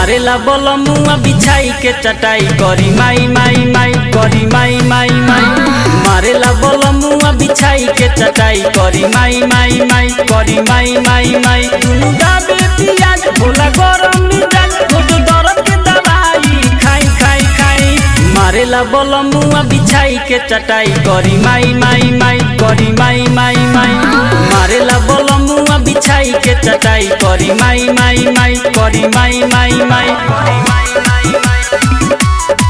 मारेला बलमुआ बिछाई के चटाई करी माई माई माई करी माई माई माई मारेला बलमुआ बिछाई के चटाई करी माई माई माई करी माई माई माई दुनु दाबे पियाज भोला गरम मिजाज रोज दर्द के दवाई खाई खाई खाई मारेला बलमुआ बिछाई के चटाई करी माई माई माई करी माई माई माई मारेला बलमुआ बिछाई के चटाई करी माई माई माई करी माई माई माई करी माई माई माई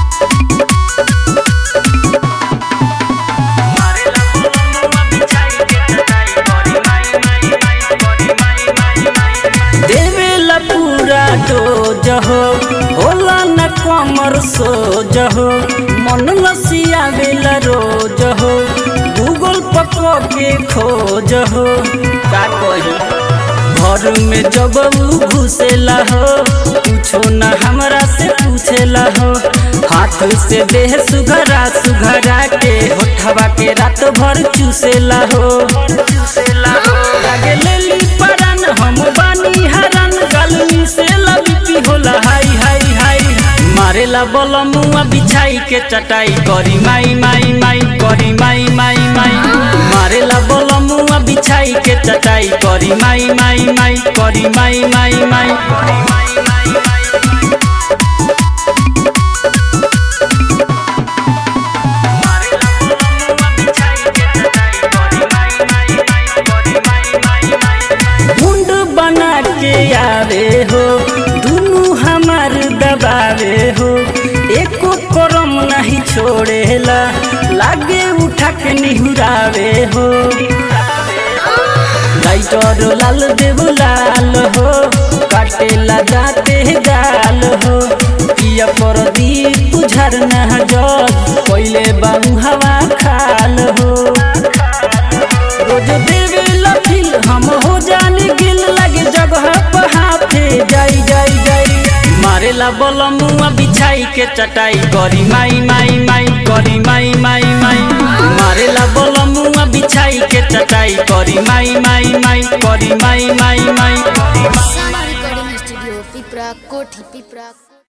मारेला बलमुआ बिछाई के चटाई करी माई माई माई करी माई माई माई देवेला पूरा डोज हो होला न कमर सोज हो मन लसियावेला रोज हो गूगल पको के खोज हो का कही घर में जब उ घुसेला हो कुछो न हमरा से पूछेला हो हाथ से देह सुघरा सुघरा के होठवा के रात भर चूसेला हो चूसेला हो लागे लेली परान हम बानी हरान गलमी से लबी होला हाई हाई हाई मारेला बलमुआ बिछाई के चटाई करी माई माई माई करी माई माई माई मारेला बलमुआ बिछाई के चटाई करी माई माई माई करी माई माई माई करी माई माई माई मारेला बलमुआ बिछाई के चटाई करी माई माई माई करी माई माई माई मुंड बना के आवे हो दुनु हमार दबावे हो एको करम नहीं छोड़ेला लागे उठा के निहुरावे हो लाइटर लाल देव लाल हो काटेला जाते गाल हो पिया पर दीप झरना जग पहले बाऊ हवा खाल हो रोज देवे लफिल हम हो जाने गिल लगे जगह पर हाथे जाई जाई जाई मारेला बलमुआ बिछाई के चटाई करी माई माई माई करी माई माई माई मारेला बलमुआ बिछाई के चटाई करी माई माई माई करी माई माई माई करी माई सामा रिकॉर्डिंग स्टूडियो पिपरा कोठी